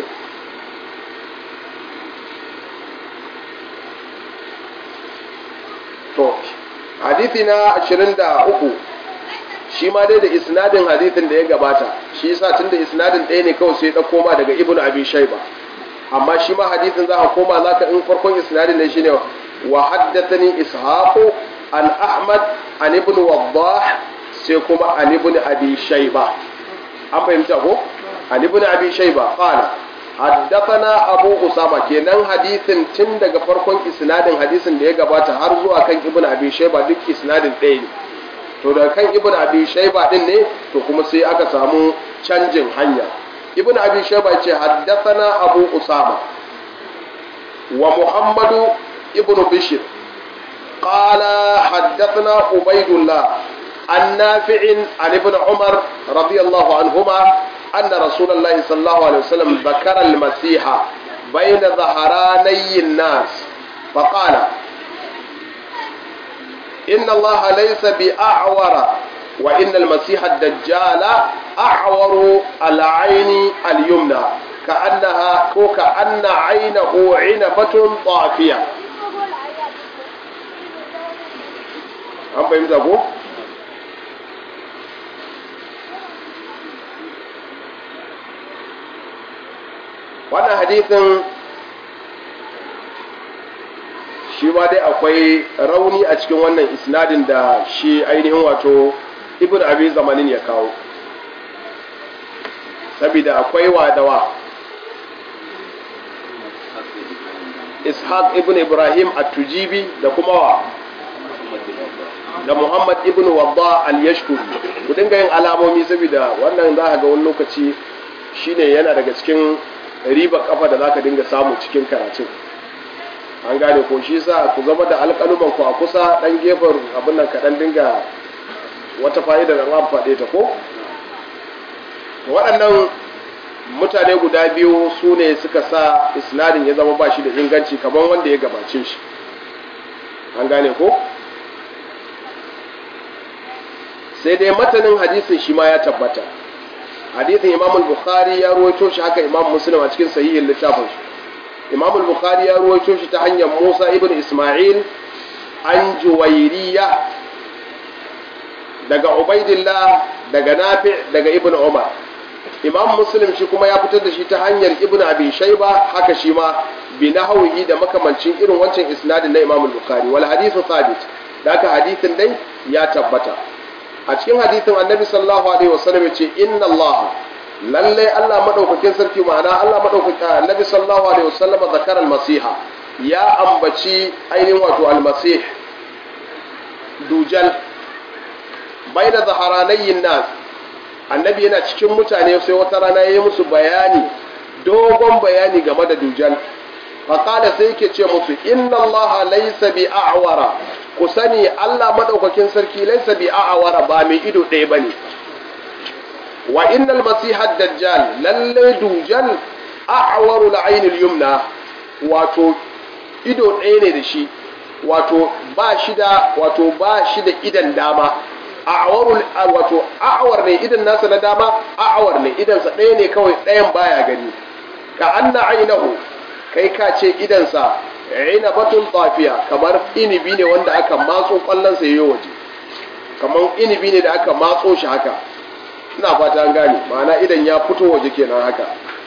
[SPEAKER 1] to hadisi na 23 shi ma dai da isnadin hadithin da ya gabata shi yasa tunda isnadin ɗaya ne kawai sai ya koma daga ibnu abi shayba amma shi ma hadithin za a koma zaka in farkon isnadin ne shine wa haddathani ishaqu an ahmad an ibnu waddah sai kuma an ibnu abi shayba an fahimta ko an ibnu abi shayba qala haddathana abu usama kenan hadithin tun daga farkon isnadin hadisin da ya gabata har zuwa kan ibnu abi shayba duk isnadin ɗaya ne to da kan ibn abi shayba din ne to kuma sai aka samu canjin hanya ibn abi shayba ce haddathana abu usama wa muhammadu ibn bishr qala haddathana ubaydullah an nafi'in an ibn umar radiyallahu anhuma anna rasulullahi sallallahu alaihi wasallam dhakara al-masiha bayna dhaharanay an-nas faqala إن الله ليس بأعور وإن المسيح الدجال أعور العين اليمنى كأنها كأن عينه عنبة طافية أم فهمت أبو؟ wannan hadithin shi ma dai akwai rauni a cikin wannan isnadin da shi ainihin wato ibn abi zamanin ya kawo saboda akwai wadawa ishaq ibn ibrahim at-tujibi da kuma wa da muhammad ibn wadda al-yashkuri ku dinga yin alamomi saboda wannan za ka ga wani lokaci shine yana daga cikin riba kafa da za ka dinga samu cikin karatun an gane ko shi sa ku zama da alƙaluman ku a kusa ɗan gefen abin nan kaɗan dinga wata fa'ida da an faɗe ta ko waɗannan mutane guda biyu su ne suka sa isnadin ya zama ba shi da inganci kamar wanda ya gabace shi an gane ko sai dai matanin hadisin shi ma ya tabbata hadisin imam bukhari ya ruwaito shi haka imam muslim a cikin sahihin littafin shi imam bukhari ya ruwaito shi ta hanyar musa ibn isma'il an juwairiya daga ubaidillah daga nafi daga ibn umar imam muslim shi kuma ya fitar da shi ta hanyar ibn abi shayba haka shi ma bi nahwihi da makamancin irin wancan isnadin na imam bukhari wal hadithu thabit da haka hadithin dai ya tabbata a cikin hadithin annabi sallallahu alaihi wasallam ya ce inna allah lalle allah madaukakin sarki ma'ana allah madaukakin annabi sallallahu alaihi wasallam zakara al-masiha ya ambaci ainihin wato al-masih dujal baina zaharanayin nas annabi yana cikin mutane sai wata rana ya yi musu bayani dogon bayani game da dujal faƙada sai yake ce musu inna allaha laysa bi a'wara ku sani allah maɗaukakin sarki laysa bi a'wara ba mai ido ɗaya ba ne wa innal masiha dajjal lalle dujal a'waru la'ainil yumna wato ido ɗaya ne da shi wato ba shi da wato ba shi da idan dama a'warul wato a'war ne idan nasa na dama a'war ne idan sa ɗaya ne kawai ɗayan baya gani ka anna ainahu kai ka ce idan sa batun tafiya kamar inibi ne wanda aka matso kwallon sa yayi waje kamar inibi ne da aka matso shi haka ina fata an gane ma'ana idan ya fito waje kenan haka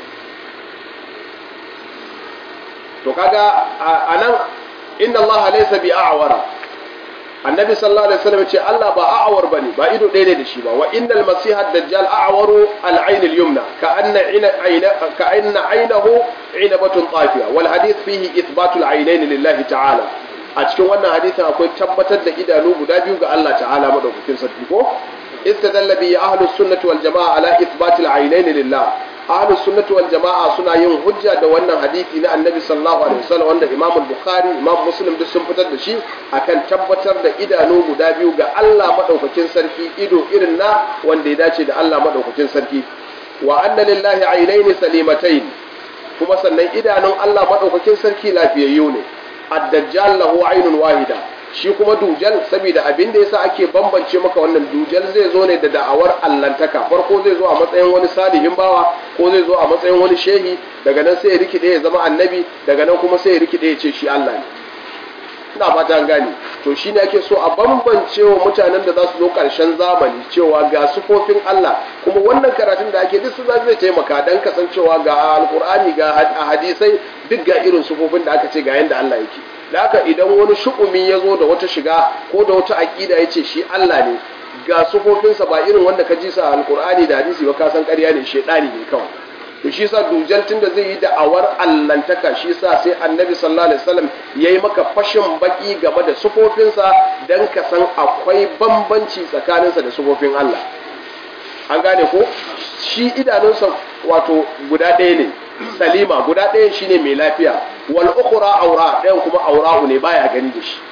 [SPEAKER 1] to kaga anan inna allaha laysa bi a'wara annabi sallallahu alaihi wasallam ce Allah ba a'awar bane ba ido ɗaya ne da shi ba wa innal masiha dajjal a'waru al-ayn al-yumna ka anna ayna ka anna aynahu inabatun tafiya wal hadith fihi ithbatu al-aynayn lillahi ta'ala a cikin wannan hadisin akwai tabbatar da idanu guda biyu ga Allah ta'ala madaukakin sarki ko istadalla bi ahlus sunnati wal jamaa ala ithbati al-aynayn lillah ahlus sunnati wal jama'a suna yin hujja da wannan hadisi na annabi sallallahu alaihi wasallam wanda imam bukhari imam muslim duk sun fitar da shi akan tabbatar da idanu guda biyu ga Allah madaukakin sarki ido irin na wanda ya dace da Allah madaukakin sarki wa anna lillahi aynaini salimatayn kuma sannan idanun Allah madaukakin sarki lafiyayyu ne ad-dajjal lahu aynun wahida shi kuma dujal saboda abin da yasa ake bambance maka wannan dujal zai zo ne da da'awar allantaka farko zai zo a matsayin wani salihin bawa ko zai zo a matsayin wani shehi daga nan sai ya rikide ya zama annabi daga nan kuma sai ya rikide ya ce shi Allah ne ina fata an gane to shine ake so a bambance wa mutanen da za su zo karshen zamani cewa ga sufofin Allah kuma wannan karatun da ake duk su zai taimaka dan kasancewa ga alkur'ani ga hadisai duk ga irin sufofin da aka ce ga yanda Allah yake da haka idan wani shu'umi ya zo da wata shiga ko da wata aƙida ya ce shi Allah ne ga sufofinsa ba irin wanda ka ji sa alkur'ani da hadisi ba ka san ƙarya ne shaidani ne kawai to shi sa dujal tunda zai yi da'awar allantaka shi sa sai annabi sallallahu alaihi wasallam yayi maka fashin baki game da sufofinsa dan ka san akwai bambanci tsakaninsa da sufofin Allah an gane ko shi idanunsa wato guda ɗaya ne salima guda ɗayan shine mai lafiya wal ukhra aura ɗayan kuma aura'u ne baya gani da shi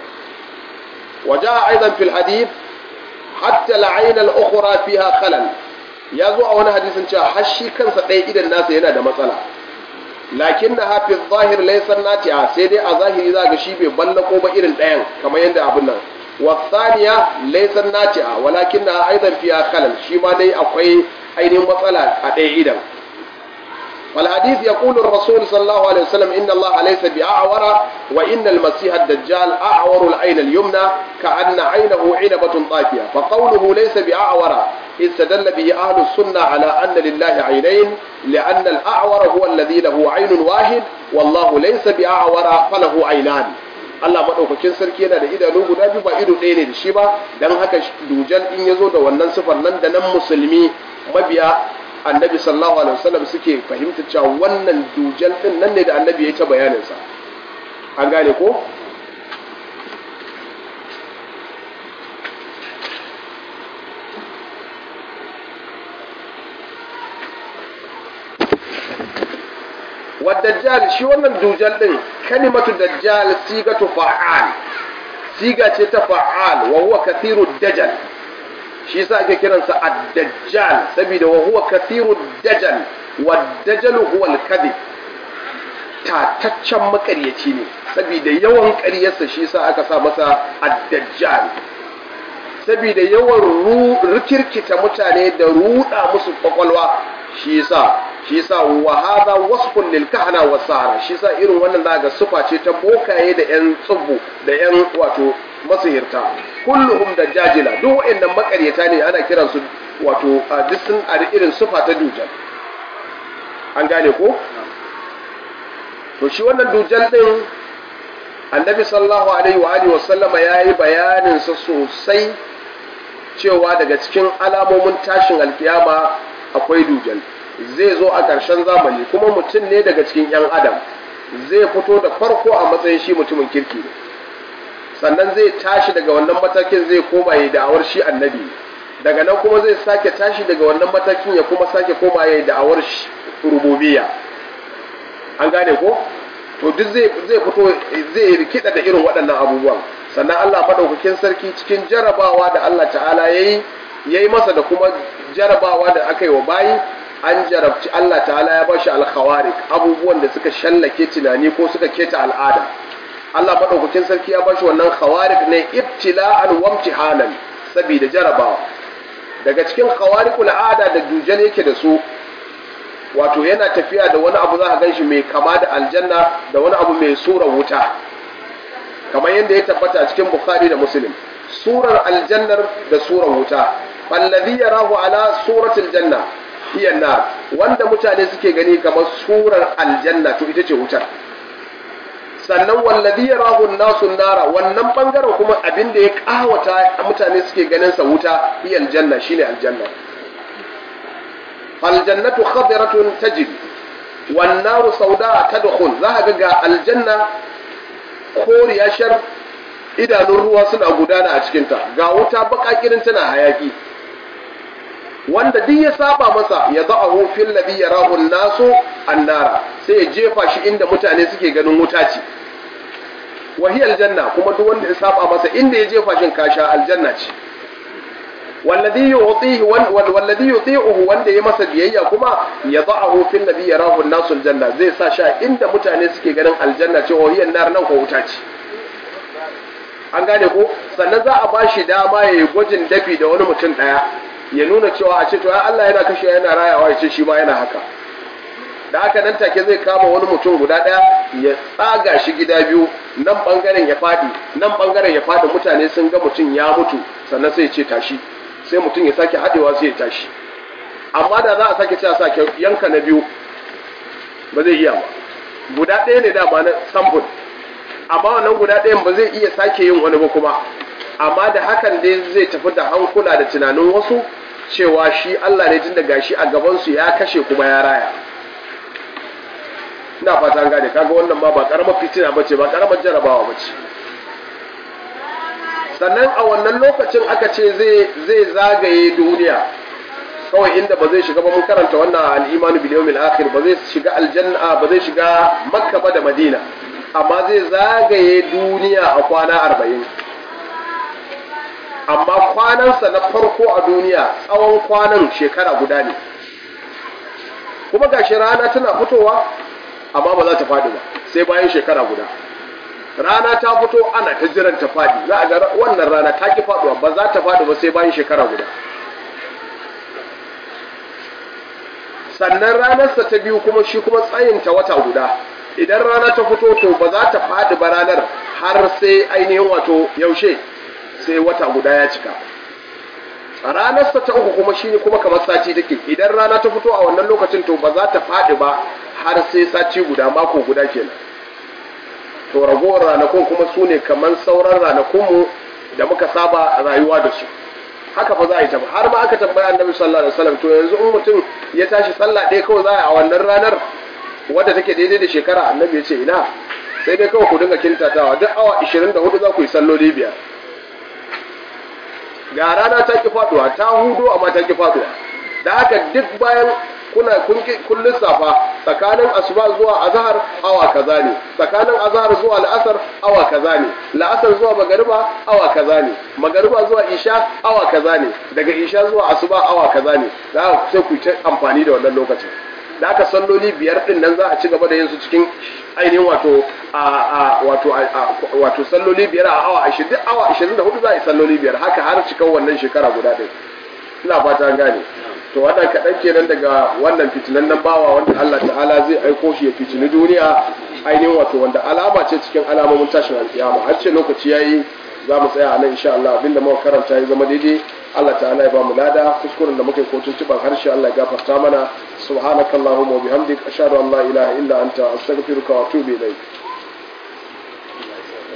[SPEAKER 1] waja aidan fil hadith hatta al-ayn al-ukhra fiha khalal ya zo a wani hadisin cewa har shi kansa ɗaya idan nasa yana da matsala lakin na hafi zahir laysan nati'a sai dai a zahiri za ga shi bai ballako ba irin ɗayan kamar yadda abin nan wasaniya laysan nati'a walakin na aidan fiha khalal shi ma dai akwai ainihin matsala a ɗaya idan والحديث يقول الرسول صلى الله عليه وسلم إن الله ليس بأعور وإن المسيح الدجال أعور العين اليمنى كأن عينه عنبة طافية فقوله ليس بأعور استدل به أهل السنة على أن لله عينين لأن الأعور هو الذي له عين واحد والله ليس بأعور فله عينان Allah maɗaukakin sarki yana da idanu guda biyu ba ido ɗaya ne da shi ba don haka dujal in ya zo da wannan sifar nan da nan musulmi mabiya annabi sallallahu alaihi wasallam suke fahimta cewa wannan dujal din nan ne da annabi ya ta bayaninsa an gane ko wa dajjal shi wannan dujal din kalimatu dajjal sigatu fa'al siga ce ta fa'al wa huwa kathiru dajjal shi yasa ake kiransa ad-dajjal saboda wa huwa kathiru dajjal wa dajjal huwa al-kadhib tataccen makaryaci ne saboda yawan ƙaryarsa shi yasa aka sa masa ad-dajjal saboda yawan rikirkita mutane da ruda musu kwakwalwa shi yasa shi yasa wa hadha wasfun lil kahana was sahara shi yasa irin wannan zaka sufa ce ta bokaye da yan tsubbu da yan wato masihirta kulluhum dajjajila duk wayannan makaryata ne ana kiran su wato duk sun a irin sufa ta dujal an gane ko to shi wannan dujal din annabi sallallahu alaihi wa alihi wasallama yayi bayanin sa sosai cewa daga cikin alamomin tashin alkiyama akwai dujal zai zo a ƙarshen zamani kuma mutum ne daga cikin 'yan adam zai fito da farko a matsayin shi mutumin kirki ne sannan zai tashi daga wannan matakin zai koma ya da'awar shi annabi daga nan kuma zai sake tashi daga wannan matakin ya kuma sake koma ya da'awar shi rububiyya an gane ko to duk zai zai fito zai rikida da irin waɗannan abubuwan sannan Allah madaukakin sarki cikin jarabawa da Allah ta'ala yayi yayi masa da kuma jarabawa da aka yi wa bayi an jarabci Allah ta'ala ya bashi alkhawarik abubuwan da suka shallake tunani ko suka keta al'ada Allah madaukakin sarki ya bashi wannan khawarik ne ibtila'an wa imtihanan saboda jarabawa daga cikin khawarikul ada da dujal yake da su wato yana tafiya da wani abu za ka ganshi mai kama da aljanna da wani abu mai sura wuta kamar yadda ya tabbata a cikin bukhari da muslim surar aljannar da surar wuta fallazi yarahu ala suratul janna hiya nar wanda mutane suke gani kamar surar aljanna to ita ce wutar sannan wallazi yarahu nasu nara wannan bangaren kuma abin da ya kawata mutane suke ganin sa wuta hiya aljanna shine aljanna aljannatu khadiratun tajib wan naru sauda tadkhul za ga aljanna koriya shar idanun ruwa suna gudana a cikinta ga wuta bakakirin tana hayaki wanda duk ya saba masa ya za'ahu fil ladhi yarahu an-nasu annara sai ya jefa shi inda mutane suke ganin wuta ce wa hiya aljanna kuma duk wanda ya saba masa inda ya jefa shin kasha aljanna ce والذي يعطيه والذي يطيعه wanda ya masa biyayya kuma ya za'ahu fil ladhi yarahu an-nasu aljanna zai sa sha inda mutane suke ganin aljanna ce wa hiya nar nan ko wuta ce an gane ko sannan za a bashi dama ya yi gwajin dafi da wani mutum daya ya nuna cewa a ce to Allah yana kashe yana rayawa ya ce shi ma yana haka da haka nan take zai kama wani mutum guda daya ya tsaga shi gida biyu nan bangaren ya fadi nan bangaren ya fadi mutane sun ga mutum ya mutu sannan sai ya ce tashi sai mutum ya sake haɗewa sai ya tashi amma da za a sake cewa sake yanka na biyu ba zai iya ba guda ɗaya ne dama na samfur amma wannan guda ɗayan ba zai iya sake yin wani ba kuma amma da hakan dai zai tafi da hankula da tunanin wasu cewa shi Allah ne tun da gashi a gabansu ya kashe kuma ya raya ina fata gane kaga wannan ma ba karamar fitina bace ba karamar jarabawa bace sannan a wannan lokacin aka ce zai zagaye duniya kawai inda ba zai shiga ba mun karanta wannan al'imanu bil yawmil akhir ba zai shiga aljanna ba zai shiga makka ba da madina amma zai zagaye duniya a kwana arba'in amma kwanansa na farko a duniya tsawon kwanan shekara guda ne kuma gashi rana tana fitowa amma ba za ta faɗi ba sai bayan shekara guda rana ta fito ana ta jiran ta faɗi za a ga wannan rana ta ki faɗuwa ba za ta faɗi ba sai bayan shekara guda sannan ranarsa ta biyu kuma shi kuma tsayinta wata guda idan rana ta fito to ba za ta faɗi ba ranar har sai ainihin wato yaushe sai wata guda ya cika ranarsa ta uku kuma shi kuma kamar sati take idan rana ta fito a wannan lokacin to ba za ta faɗi ba har sai sati guda mako guda kenan to ragowar ranakun kuma su ne kamar sauran ranakunmu da muka saba rayuwa da su haka fa za a yi tafi har ma aka tambaya annabi sallallahu alaihi wasallam to yanzu in mutum ya tashi sallah ɗaya kawai za a yi a wannan ranar wadda take daidai da shekara annabi ya ce ina sai dai kawai ku dinga kintatawa duk awa 24 za ku yi salloli biyar ga rana ta ki faduwa ta hudo amma ta ki faduwa da haka duk bayan kuna kun lissafa tsakanin asuba zuwa azhar awa kaza ne tsakanin azhar zuwa la'asar awa kaza ne la'asar zuwa magariba awa kaza ne magariba zuwa isha awa kaza ne daga isha zuwa asuba awa kaza ne za ku sai ku ta amfani da wannan lokacin da aka salloli biyar din nan za a ci gaba da yin su cikin ainihin wato a wato wato salloli biyar a awa 20 awa 24 za a yi salloli biyar haka har cikan wannan shekara guda ɗin ina fata an gane to wannan kaɗan kenan daga wannan fitinan nan bawa wanda Allah ta'ala zai aiko shi ya fitini duniya ainihin wato wanda alama ce cikin alamomin tashin alkiyama har ce lokaci yayi za mu tsaya a nan insha Allah abinda muka karanta ya zama daidai Allah ta'ala ya ba mu lada kuskuren da muka yi kotun tuban harshe Allah ya gafarta mana subhanakallahumma wa bihamdik ashhadu an la ilaha illa anta astaghfiruka wa atubu ilayk